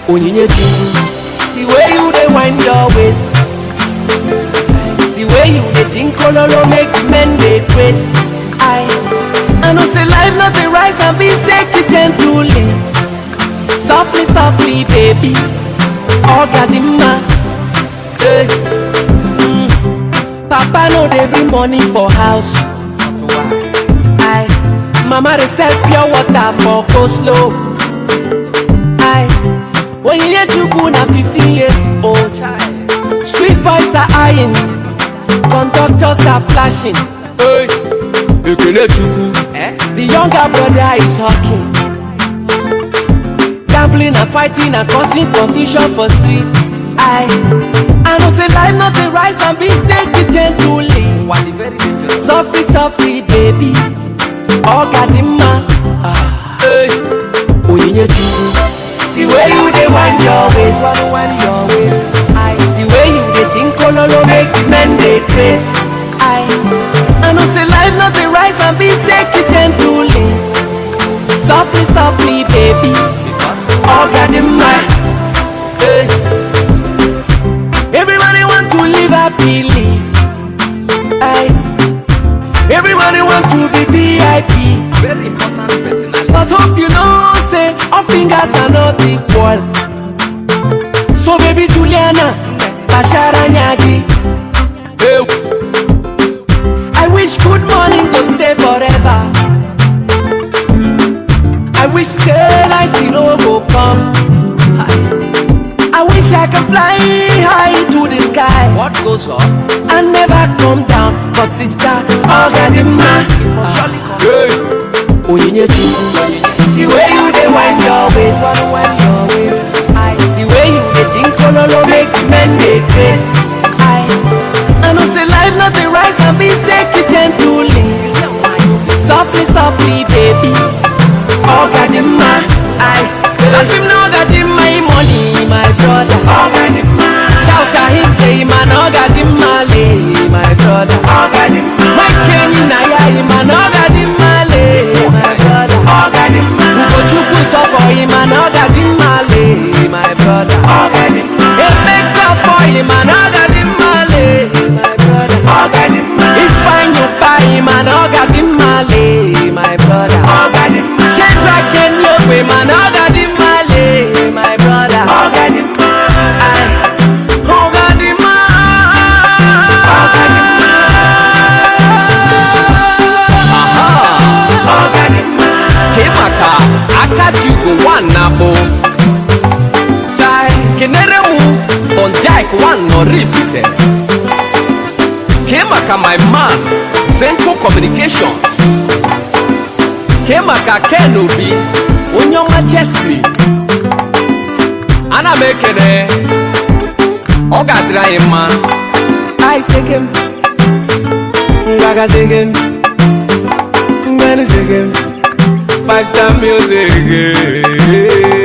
onyinyechi the way you dey wind your waist the way you dey think ololo make the men dey praise i i know say life no dey rise and beans take it gently softly softly baby ogadimma hey. mm. papa no dey bring money for house i mama dey sell pure water for coleslaw i onyinyechuku na fifteen years old street boys are eyeing conductors are flashing hey. ekelechukwu the younger brother is hawking gambling and fighting and causing confusion for street i i know say life no dey rise and beans take it gently softly softly baby ogadimma ah. hey. onyinyechuku the way you dey wind your waist I, the way you dey think ololo make the men dey praise i i know say life no dey rise and beans take it gently softly softly baby ogadimma hey. everybody want to live happily I, everybody want to be vip Very important personality. but hope you know say all fingers are not equal so baby juliana bashara nyagi hey. i wish good morning go stay forever i wish say night no go come i wish i can fly high to the sky What goes up and never come down but sister ogadimma must surely come. hey. onyinyechuku the way you dey wind your waist I, the way you dey think ololo make the men dey praise I, I know say life no dey rise and beans take it gently softly softly baby ogadimma I, as him no ogadimma him money my brother charles kahim say him an ogadimma lay my brother mike kenyi na ya him an ogadimma lay my brother ugochukwu sọ for him an ogadimma lay my brother emeka for him an ogadimma lay my brother ifeanyi pa him an ogadimma lay my brother shedrack kenyogbe man ogadimma lay my brother I, ogadimma. Kemaka Akaji go one nabo. Chai, Kenere mu on Jack one no rifite. Kemaka my man Zenko Communication. Kemaka Kenobi Onyoma Chesley. Ana m ekene ọ ga-adịrị anyị mma I segem, Gaga segem, Gani segem, five star music